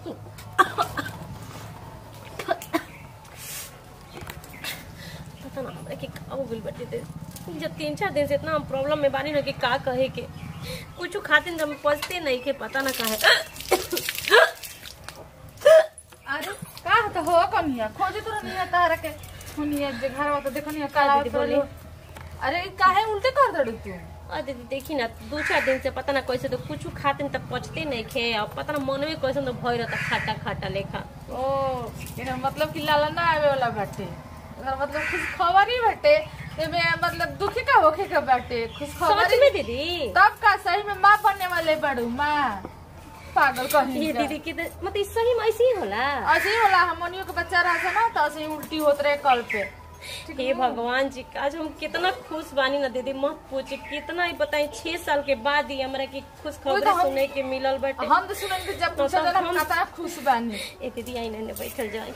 पता ना हमरा के का हो गइल बाटे दे जब तीन चार दिन से इतना हम प्रॉब्लम में बानी ना कि का कहे के कुछ खातिर हम पछते नहीं के पता ना काहे अरे का तो हो कनिया खोजे तो नहीं है तारा के हुनिया जे घर वा तो देखो नहीं काला दीदी तो बोली। अरे ई काहे उल्टे कर दड़ तू और दीदी देखी ना दो चार दिन से पता ना कैसे तो कुछ खातिर तक पचते नहीं खे और पता ना मन में कैसे तो भय रहता खाटा खाटा लेखा ओ एना मतलब कि लाला ना आवे वाला बाटे एकर मतलब खुश खबर ही बाटे एमे मतलब दुखी का होखे का बाटे खुश खबर समझ में दीदी तब का सही में माँ बनने वाले बड़ू माँ पागल कहीं ये का। दीदी की तो- मतलब इस सही में ऐसे ही होला ऐसे ही होला हमनियो के बच्चा रहा ना तो ऐसे ही उल्टी होत रहे कल पे हे भगवान जी आज हम कितना खुश बानी ना दीदी मत पूछे कितना ही बताई छह साल के बाद ही हमरा की खुश वही तो खबर हम- सुने के मिलल बाटे हम तो सुनन के जब तो पूछा तब ना हम- कितना खुश बानी ए दीदी आई ने बैठल जाए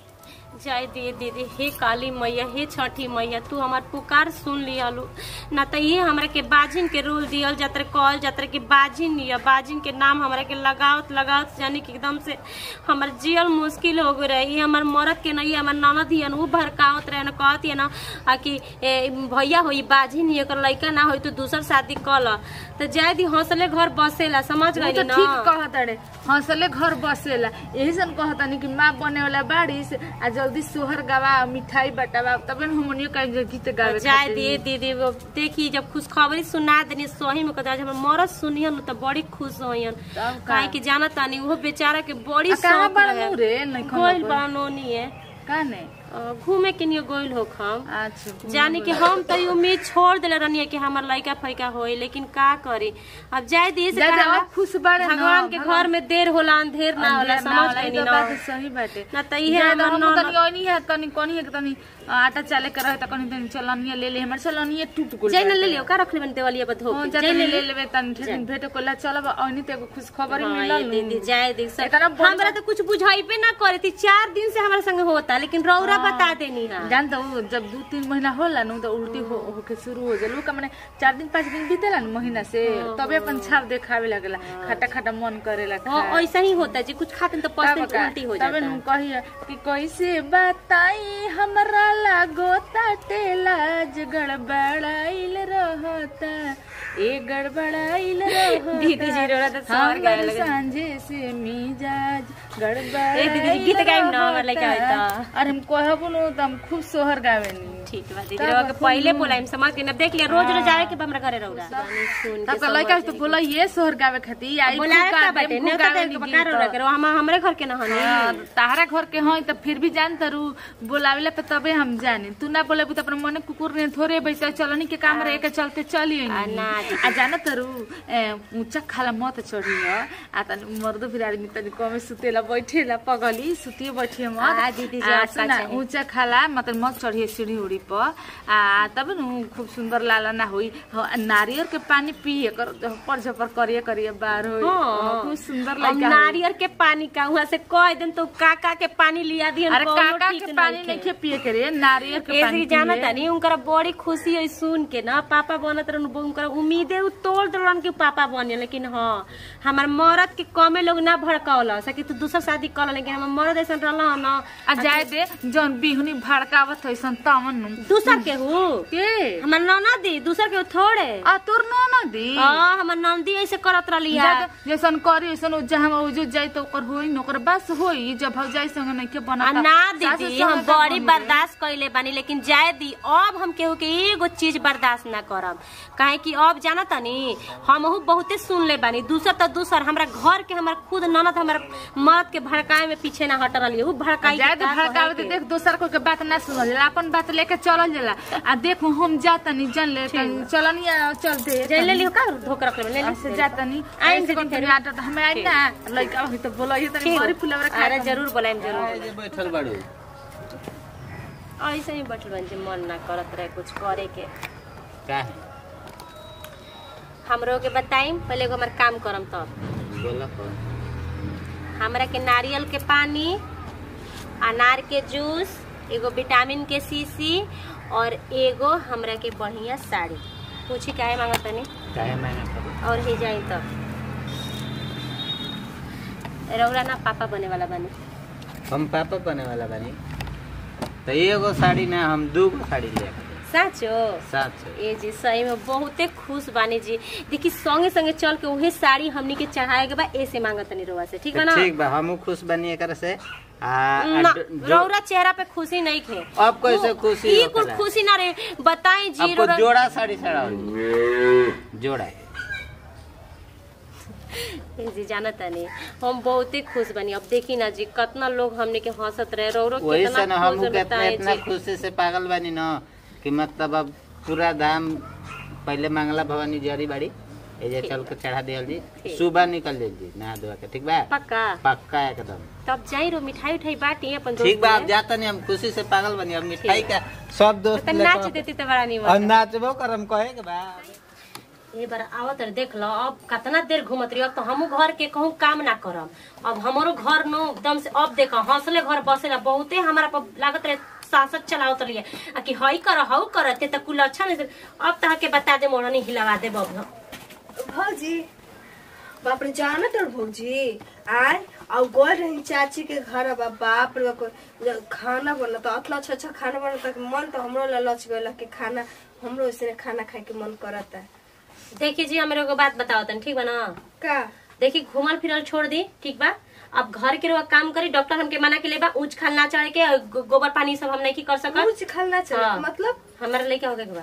जाए दिए दीदी हे काली मैया हे छठी मैया तू हमार पुकार सुन लियालू ना तो ये हमरा के बाजिन के रोल दियल जातर कहल जातर कि बाजिन लिया बाजिन के नाम हमरा के लगावत लगावत यानी कि एकदम से हमर जियल मुश्किल हो गए रहे ये हमर मरद के नहीं हमर ननद हियन उ भड़कावत रहे न कहत हियन आ कि ए, भैया होई बाजिन ही एकर लइका ना होई तो दूसर शादी कल तो जाए दी हौसले घर बसेला समझ तू गई तो ना ठीक कहत अड़े हंसले घर बसेला यही सन कहता नहीं कि माँ बने वाला बारिश आ जल्दी सोहर गवा मिठाई बटावा तबे न हमनियो कहीं जो गीत गावे जाए खातिर। दिए दीदी वो देखी जब खुशखबरी सुना देनी सही में कहता जब मरद सुनियन तो बड़ी खुश होयन तब का? काहे कि जाना तानी वो बेचारा के बड़ी आ कहाँ शौक बड़ा रहे मुँह रे नहीं गोइल बानोनी है का नहीं अ, घूमे के लिए गोइल हो हम अच्छा जाने कि हम तो ये उम्मीद छोड़ दिले रहनी कि हमार लड़का फैका होई लेकिन का करी अब जाए दिए से जा जा, कहाला, अब खुश बाड़े ना, भगवान के भगवान- घर में देर होला अंधेर ना होला अंधेर ना समझ होला, ई गई तो ना बात सही बाटे ना तो इहे जा, तो हमर हम ननद- तनी ओनी है तनी कोनी है कि तनी आटा चाले के रहे त कनी तनी चलनिया ले ले हमर चलनिया टूट गेल जय न ले लियो का रखले बन देवलिया बधो हां जा तनी ले लेबे तनी ठेकिन भेटे कोला चलब ओनी ते एगो खुश खबर हाँ, मिलल ये दीदी जाए दी सब एकरा बोल- हमरा तो कुछ बुझाइबे ना करे थी चार दिन से हमारे संग होता लेकिन रौरा बता देनी है जान तो जब दू तीन महीना होला नु तो उल्टी हो होके शुरू हो जाला का माने चार दिन पाँच दिन बीतेला न महीना से तबे अपन छाप देखावे लगला खट्टा खट्टा मन करेला हाँ खाए। ऐसा ही होता है जी कुछ खाते हैं तो तब पसंद का- उल्टी हो तबे जाता नु है कहिए कि कैसे बताई हमरा लागो ताटे लाज गड़बड़ाइल रहता ए गड़बड़ाइल रहता दीदी जी रोड़ा तो सवार गाए हमर लगे सांझे से मिजाज गड़बड़ाइल ए दीदी जी, गीत गाइम ना, हमर लइका रहता। होइता। अरे हम कहबो नु त हम खूब सोहर गावेनी ठीक बा दीदी तब रौरा के खूब पहले नु- बोलाइम समझ के ना देख लिया रोज रोज आवे के बा हमरा घरे रौरा सुन तब के का लइका समझ तो जाई। बोला ये सोहर गावे खातिर आई बोलाए खूब का गा बाटे देम, खूब नेता दे गावेनी के बका गीत। रौरा के हम हमरे घर के ना हनी हाँ, ताहरा घर के हई त फिर भी जान तरू बोलावेला पे तबे हम जाने तू ना बोलेबू त अपने मने कुकुर ने थोड़े बैठे चलनी के काम रहे के चलते चली आ, ना दीदी। आ जाना तरू ए, ऊंचा खाला मत चढ़ी ह आ तनी मर्दो फिर आदमी तनी कमे सुतेला बैठेला पगली सुतिए बैठिए मत आ, दीदी जी, आ, आपका सुना, चाहिए। ऊंचा खाला मतलब मत चढ़िए सीढ़ी उड़ी पर आ तब न खूब सुंदर लाला ना होई ह, नारियल के पानी पिए कर झपर झपर करिए करिए बार होई हाँ। खूब सुंदर अब लइका होई। नारियल के पानी का वहाँ से कह दिन तो काका के पानी लिया दिहन अरे कौनो काका ठीक के पानी नइखे। नहीं खे पिए के रे नारियल के ए पानी जी जाना पिए। तानी उनकरा बड़ी खुशी है सुन के ना पापा बनत रहन उनकरा उम्मीदे उ तोड़ दलन कि पापा बने लेकिन हाँ हमार मरद के कमे लोग ना भड़कावला सकी तू दूसर शादी कर लेकिन हमार मरद ऐसा रहला ना आ जाए दे जौन बिहुनी भड़कावत है सन तमन नु। दूसर के हु के हमार ननदी दूसर के थोड़े आ तोर न न दी हाँ हमार नंदी ऐसे करत रहली है जा- जैसन करी वैसन उ जहाँ उ जो जाई तो ओकर होई न ओकर बस होई जब भौ जाई संग नहीं के आ बना ना दीदी हम बड़ी बर्दाश्त कैले बानी लेकिन जाए दी अब हम केहू के एगो चीज बर्दाश्त ना करब काहे कि अब जाना तनी हमहू बहुते सुन ले बानी दूसर तो दूसर हमरा घर के हमर खुद ननद हमर मर्द के भड़काए में पीछे ना हट रही उ भड़काई जाए के दे का भड़कावे कहे तो के। देख दोसर को के बात ना सुनल जाला अपन बात लेके चलल जाला आ देख हम जातनी जन ले तनी चलनिया चल दे जे ले लियो का धोक रख ले ले ऐसे जातनी आइन ऐसे दीदी कौन फेरू। तनी आटा हमें आई ना लइका होई तो बोला ये तनी ठीक बड़ी फुलवरा खा अरे जरूर बोलाइम जरूर जे बैठल बाड़ू ऐसे ही बैठल बन जे मन ना करत रहे कुछ करे के का है हमरो के बताइम पहले एगो हमर काम करम तब बोला कौन हमरा के नारियल के पानी अनार के जूस एगो विटामिन के शीशी और एगो हमरा के बढ़िया साड़ी पूछी काहे मांगत तनी काहे मैंने कहा और ही जाई तब रौरा ना पापा बने वाला बनी हम पापा बने वाला बानी तो एगो साड़ी ना हम दू गो साड़ी ले साचो सात सौ ए जी सही में बहुते खुश बानी जी देखी संगे संगे चल के उहे साड़ी हमनी के चढ़ाए के बा ऐसे मांगत नहीं रोवा से ठीक बा ना ठीक बा हमहू खुश बनी एकरा से आ आ ना, दो- दो- रौरा चेहरा पे खुशी नहीं थे अब कैसे खुशी ई होखेला? कुछ खुशी ना रे बताई जी आपको रौरा जोड़ा साड़ी चढ़ाओ जोड़ा ए जी जानत नहीं हम बहुते खुश बनी अब देखी ना जी कितना लोग हमने के हंसत रहे रौरो वही से कितना ना खुश हमहू है कितना बताएं इतना जी खुशी से पागल बानी न कि मतलब अब पूरा दाम पहले मंगला भवानी जरी बाड़ी एजे चल के चढ़ा दियल जी ठीक। सुबह निकल जाइल जी नहा धोआ के ठीक बा पक्का पक्का एकदम तब जाई रो मिठाई उठाई बाटी अपन दोस्त ठीक बा अब में। जाता नहीं हम खुशी से पागल बनी अब मिठाई का सब दोस्त तो लेकर- नाच देती तो बड़ा नहीं और नाचबो करम कहे के बा ए बार आवत रहे देख लो अब कितना देर घूमत रही अब तो हमू घर के कहूँ काम ना करम अब हमारो घर नो एकदम से अब देखो हौसले घर बसेला बहुते हमारा पर लागत रहे सासत चलावत रही आ कि हई कर हऊ कर ते तो कुल अच्छा नहीं से- अब तह के बता दे मोरनी हिलवा दे बब भौजी बाप रे जाना तो भौजी आय और गोल रही चाची के घर अब बाप रे बाप जब खाना बनता अतला अच्छा अच्छा खाना बनता कि मन तो हमरो ला लच गइल कि खाना हमरो इसने खाना खाए के मन करता देखिए जी हमारे एगो बात बताओ तन ठीक बा ना का देखी घूमल फिरल छोड़ दी ठीक बा अब घर के रहुआ काम करी डॉक्टर हमके मना के ले बा ऊंच खाल ना चढ़े के और गो- गोबर पानी सब हम नहीं की कर सकत कुछ खाना चले हाँ। मतलब हमारे लेके हो गए के बा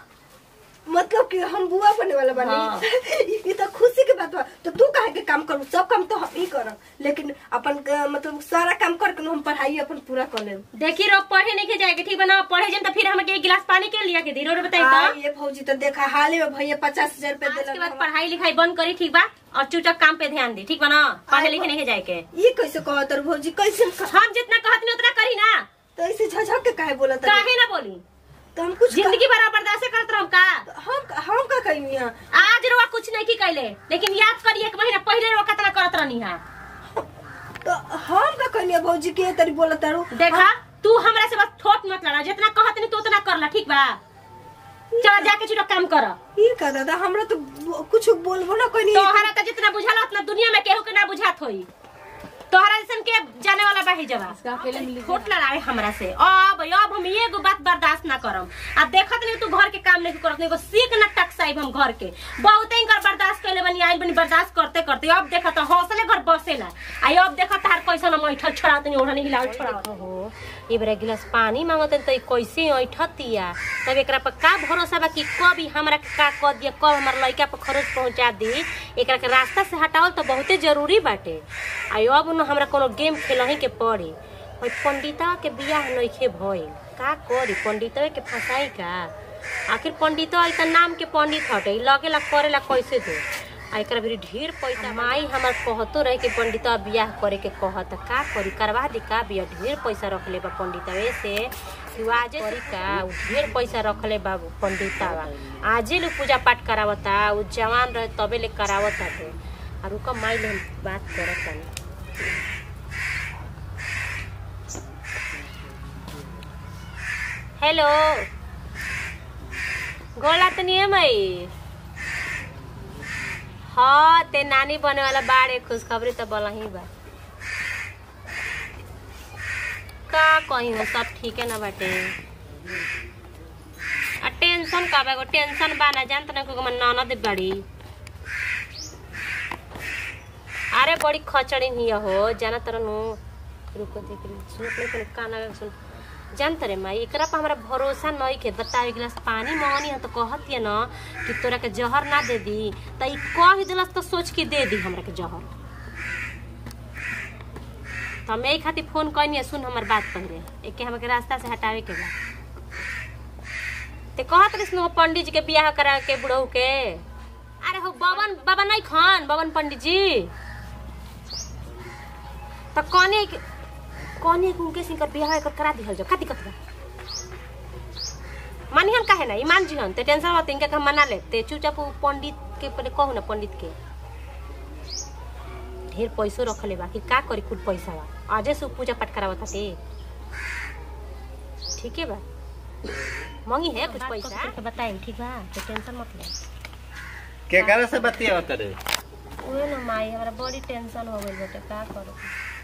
मतलब कि हम बुआ बने वाला हाँ। बनी ये तो खुशी के बात बा तो तू काहे के काम करू सब काम तो हम ही करब लेकिन अपन अ, मतलब सारा काम करके हम पढ़ाई अपन पूरा कर लेब देखी रो पढ़े नहीं के जाएगा ठीक बना पढ़े जन तो फिर हमके एक गिलास पानी के लिया के दी रो रो बताई आ, तो ये फौजी तो देखा हाल ही में भैया पचास हजार रुपए आज के बाद दिला पढ़ाई लिखाई बंद करी ठीक बा और चुपचाप काम पे ध्यान दी ठीक बा ना पढ़े लिखे नहीं के जाए के ये कैसे कहत रहो भौजी कैसे कह- हम जितना कहत नहीं उतना करी ना तो ऐसे झझक के काहे बोलत रही? काहे ना बोली तो हम कुछ जिंदगी भर बर्दाश्त करत रहम का हम हम का कही यहाँ आज रोवा कुछ नहीं की कैले लेकिन याद करी एक महीना पहले रोवा कितना करत रहनी है तो हम का कही भौजी के तरी बोलत रहो देखा तू हमरा से बस ठोट मत लड़ा जितना कहत नहीं तू उतना कर ला ठीक बा चल जाके चुटक काम कर ये का दादा हमरा तो बो- कुछ बोलबो ना कोई तोहरा तो जितना बुझाला उतना दुनिया में केहू के ना बुझात होई तोहरा जैसन के जाने वाला बाही जवा अकेले मिली खोट लड़ाए हमरा से अब अब हम एगो बात बर्दाश्त ना करम आ देखत नहीं तू घर के काम नहीं करत नहीं एगो सीख ना टकसाइब हम घर के बहुते इनकर बर्दाश्त कैले बनी आइल बनी बर्दाश्त करते करते अब देखत हौसले घर बसेला आई अब देखत तार कैसन हम ऐठल छोड़ात नहीं ओढ़नी हिलाव छोड़ात हो ए बेरा गिलास पानी मांगत त कैसे ऐठतिया तब एकरा पर का भरोसा बा कि कब ई हमरा के का कह दिया कब हमर लइका पर खरोच पहुंचा दी एकरा के रास्ता से हटावल तो बहुते जरूरी बाटे आई अब न हमरा कोनो गेम खेलही के पड़ी ओइ पंडिता के बियाह नइखे भइल का करी पंडितवे के फसाई का आखिर पंडितवा ई त नाम के पंडित हटे ई लगेला करेला कैसे दो आ एकरा भी ढेर पैसा माई हमर कहतो रहे कि पंडितवा बियाह करे के कहत का करी करवा दी का बियाह ढेर पैसा रखले बा पंडितवे से कि आजे करी का उ ढेर पैसा रखले बा पंडितवा आजे लोग पूजा पाठ करावता उ जवान रहे तबे ले करावत हटे आ रुका माई ले हम बात करत तानी हेलो गोला तो नहीं है मई हाँ ते नानी बने वाला बाड़े खुशखबरी तो बोला ही बा का कही हो सब ठीक है ना बाटे आ टेंशन का बा एगो टेंशन बा ना जानत ना को ननद बड़ी अरे बड़ी खचड़ी हिया हो जाना तरनु रुको देख रही सुन अपने को काना में सुन जानत रे माई एकरा पर हमरा भरोसा नहीं के बतावे गिलास पानी मंगनी है तो कहत है ना कि तोरा के जहर ना दे दी त ई कह दिलस तो सोच के दे दी हमरा के जहर तो हम यही खातिर फोन करनी सुन हमर बात पहले एक के हमके रास्ता से हटावे के बा ते कहत रहिस न पंडित जी के बियाह करा के बुढ़ऊ के अरे हो बवन बाबा नहीं खान बवन पंडित जी तो कौने कौने उनके सिंकर बियाह कर करा दिहल जो का दिक्कत बा मानिहन काहे ना ईमान जी हन ते टेंशन मत इनके हम मना ले ते चुपचाप उ पंडित के पहले कहू ना पंडित के ढेर पैसो रखले बा कि का करी कुछ पैसा बा आजे से उ पूजा पाठ करावत हते ठीक है बा मंगी है कुछ पैसा बताएं ठीक बा तो टेंशन मत ले केकरा से बतिया करे उहे ना माई हमरा बड़ी टेंशन हो गइल बेटे का करू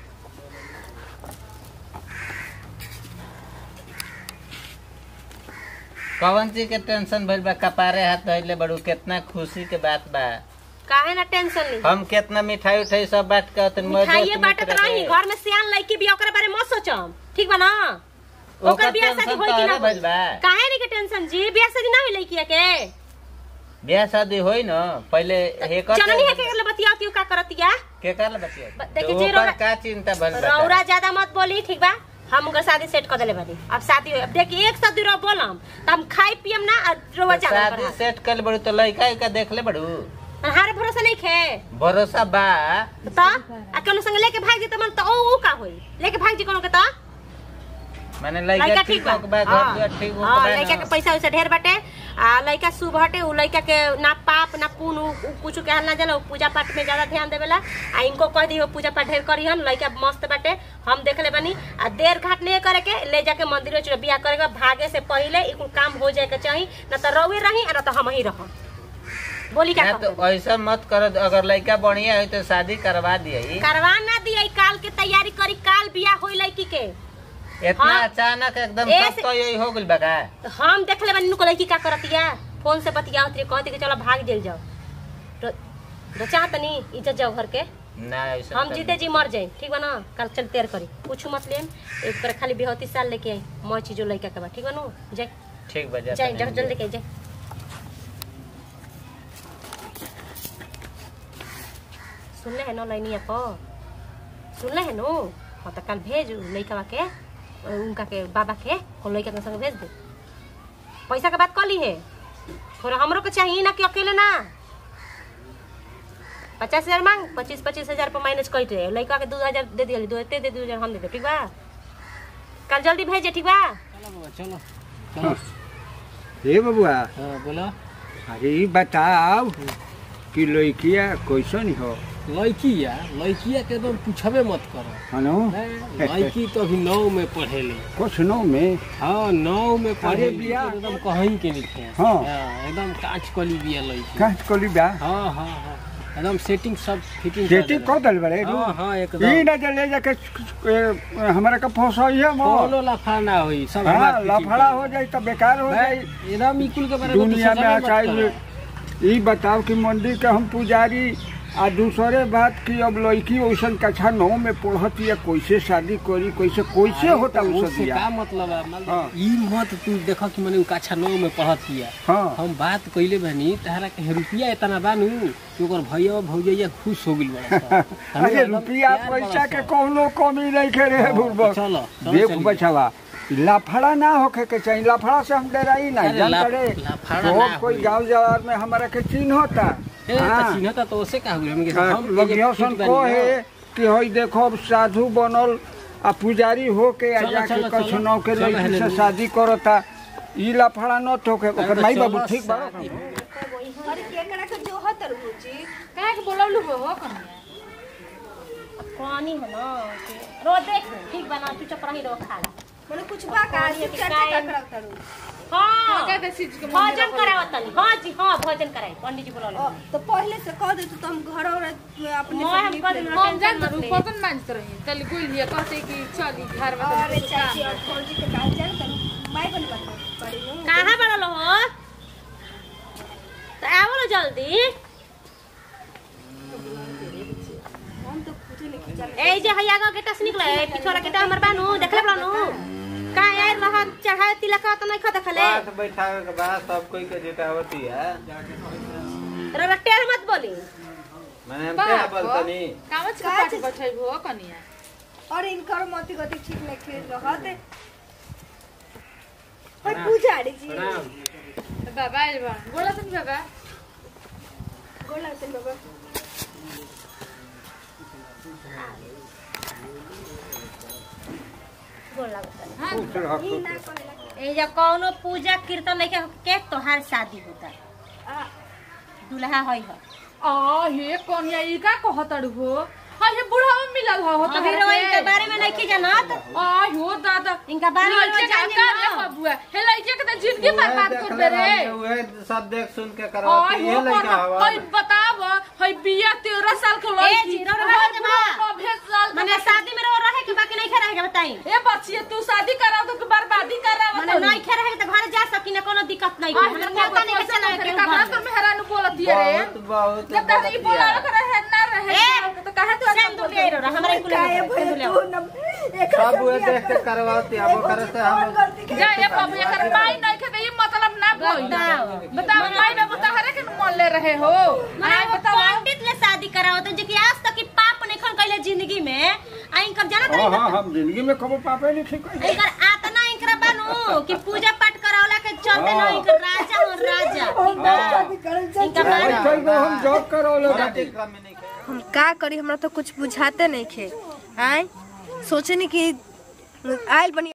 कौन चीज के टेंशन भइल बा कपारे हाथ धइले बड़ू कितना खुशी के बात बा काहे ना टेंशन ली हम कितना मिठाई उठाई सब बांट के तन मिठाइए बाटत रही घर में सियान लड़की भी ओकरे बारे मत सोचम ठीक बा ना ओकर ओकर बियाह शादी टेंशन होई कि तोहरे ना भइल बा काहे नी के टेंशन जी बियाह शादी ना होई लड़की के बियाह शादी होई न पहले हेकर जननी है के बतिया क्यों का करतिया के कर ले बतिया ब- देखी तो जी, ओकर रौरा- का चिंता भइल बा रौरा ज्यादा मत बोली ठीक बा हम उनकर शादी सेट कर देले बानी अब शादी होई अब देखी एक साथ दूर बोलम त हम खाई पियम ना और रोवा तो जाना शादी सेट कर बड़ू तो लड़का का देख ले बड़ू हारे भरोसा नहीं खे भरोसा बा त आ कोनो संग लेके भाग जी त मन त ओ ऊ का होई लेके भाग जी कोनो के त माने लड़का लड़का ठीक ठीक बा हो के बा घर हाँ, दुआर ठीक हो हाँ, के बा लड़का न। के पैसा वैसा ढेर बाटे आ लड़का शुभ हटे उ लड़का के ना पाप ना पुण्य उ- उ कुछ कहल ना जाला उ पूजा पाठ में ज्यादा ध्यान देवेला आ इनको कह दियो पूजा पाठ ढेर करिहन लड़का मस्त बाटे हम देख ले बानी आ देर घाट नहीं करे के ले जाके मंदिर में चलो बियाह करे के भागे से पहले ई कुल काम हो जाए के चाहिए ना तो रवे रही आ ना तो हम ही रह बोली क्या ना कहते तो ऐसा मत करो अगर लड़का बढ़िया है तो शादी करवा दिए करवा ना दिए काल के तैयारी करी काल बियाह होई लड़की के इतना हाँ। अचानक एकदम ऐसे- सब तो यही हो गइल बा का तो हम देख ले बानी नुको लड़की का करतिया फोन से बतियावत रही कहती कि चलो भाग जेल जाओ तो तो चाहत नहीं इज्जत जाओ घर के ना ऐसा हम तो जीते जी मर जाए ठीक बा ना कल चल तेर करी कुछ मत लेम एक पर खाली बेहती साल लेके आई मैं चीजो लड़का के बा ठीक बा नु जाए ठीक बजा जाए जल्दी जल्दी के जाए सुन ले है नो लाइनिया को सुन ले है नो हाँ तो कल भेज लड़का के उनका के बाबा के और लड़का के संग भेज दे पैसा के बात कर ली है थोड़ा हमरो के चाहिए ना कि अकेले ना पचास हजार मांग पच्चीस पच्चीस हजार पर माइनस कट रहे लड़का के दो हजार दे दिया दो दे दे दो हजार हम दे दे ठीक बा कल जल्दी भेजे ठीक बा चलो चलो हे बबुआ हाँ बोलो अरे ई बताओ कि लड़किया कैसन हो लड़की या लड़किया के एकदम पूछबे मत करो हनो लड़की तो अभी नौ में पढ़ेली कुछ नो में हाँ नौ में पढ़े बिया। एकदम कहीं के लिखे हाँ। एकदम कांच कली बिया लड़की काट कोली बा हाँ हाँ हाँ एकदम सेटिंग सब फिटिंग सेटिंग कर दल बड़े हाँ हाँ ई एकदम ना जे ले जाके ए, हमरा का फौसइया मो कोनो लफड़ा ना होई सब हाँ हमार fitting लफड़ा कर हो जाई तो बेकार हो दे। जाई एकदम इकुल के बारे में तो दुनिया में सोचबे मत आचार्य करो। ई बताओ कि मंदिर के हम पुजारी आ दूसरे बात की अब लड़की वैसन कक्षा नौ में पढ़त या कैसे शादी करी कैसे कैसे होता तो उ उससे सब का मतलब है मान लो, हाँ। ई मत तू देख कि मैंने कक्षा नौ में पढ़त किया हाँ हम बात कइले बनी तहरा के रुपया इतना बानू कि ओकर भैया भौजैया खुश हो गेल बड़ा सब। हमरे अरे एकदम रुपया प्यार पैसा बड़ा के सब। कोनो कमी नहीं करे है बुढ़बक चलो चलो देख चलिए। बचावा लफड़ा ना होके के चाहिए लफड़ा से हम डराई ना अरे जान लफ- करे लफड़ा तो ना कोई होई। गांव जवार में हमारा के चिन्ह होता ए तो हाँ। चिन्हता तो ओसे का हुई हमके हाँ, हम लगियो सन को है कि हई देखो अब साधु बनल आ पुजारी हो के आ चलो, जाके चलो, चलो। कछनौ के चलो, लड़की हेले से ली। शादी करता ई लफड़ा न तो के ओकर तो माई चलो, बाबू ठीक बा शादी। अरे केकरा के जो हत रुचि काहे के बोलौलू हो हो कनिया पानी है ना कि- रो देख ठीक बना तू चुप रही रो खा ला मने कुछ बा का और ये सिर्फ कि चर्चा काय- का करत रू हाँ क्या कहते चीज के मंदिर भोजन करावत तनी हाँ जी हाँ भोजन कराई पंडित जी बोला ओ, तो पहले से कह दे तो हम घर और अपने मैं सब हम लिख कह ले। देना हम जान टेंशन तो मत ले बर्तन मांजत रही कल गुल लिया कहते कि चली घर में अरे तनी कुछ काम चाची और है। फौजी के काल जान तन माई बन बन पड़ी नु कहाँ बड़ल हो तो आवो ना जल्दी हम तो कुछ नहीं खिचल ए जे हैया का गेटा से निकले पिछोरा गेटा हमर बानू देखले बड़नू का यार रहा चढ़ाए तिलक तो नहीं खा देखले पास बैठावे के बाद सब कोई के जुटावती है रे टेढ़ मत बोली मैंने हम क्या बाप रे। बोलतनी कामच के काच- पाटी बैठै हो कनिया और इनकर मति गति ठीक नहीं खेल रहत और पुजारी जी प्रणाम बाबा आइल बा बोला तनी बाबा गोला से बाबा बोल लागत हां खुश रह ई ना करेला ए जे कौनो पूजा कीर्तन लेके के तोहार शादी होता आ दुल्हा होई हो आ हे कनिया ई का कहतड़ हो हां ये बुढ़ा में मिलल हो होता अभी रो इनके बारे में नहीं जानत आ हो दादा इनका बारे में लड़के का जाने का ना। रे बबुआ हे लड़के के तो जिंदगी बर्बाद कर दे रे उहे सब देख सुन के आ करवाती हो ये लड़का कोई हवा बता बताव हई बिया तेरह साल के ए, लड़की जीरो रहे के बा। नब्बे साल के माने शादी में रहो रहे के बाकी नहीं खे रहे के बताई ए बच्चिए तू शादी कराओ तो बर्बादी कराओ माने नहीं खे रहे के तो घर जा सकी ना कोनो दिक्कत नहीं है हमरा पता नहीं के चला के कहाँ घर तो मेहरानू बोलती है रे बहुत बहुत जब तक ई बोलावे के रहे ना रहे ए, तो कहे तू सेंदूर ले रहो हमरा कुल काहे भइल तू न एकर सब उहे देख के करवाती अब ओकरे से हम जा ये बाबू एकर माई नहीं के तो ये मतलब ना बोल बताओ। बताओ माई बाबू तहरे के मन ले रहे हो माने आई वो बताओ पंडित ले शादी कराओ तो जे कि आज तक की पाप नहीं खन कइले जिंदगी में आ इनकर जाना हाँ तो हाँ हम जिंदगी में कबो पापे नहीं ठीक है इनकर आतना इनकर बानू कि पूजा पाठ करावला के चलते ना इनकर राजा और राजा ठीक बा? शादी करल जा इनका मान चल गो हम जॉब करो लो क्रम में नहीं हम का करी हमरा तो कुछ बुझाते नहीं खे आय सोचे नहीं कि आयल बनी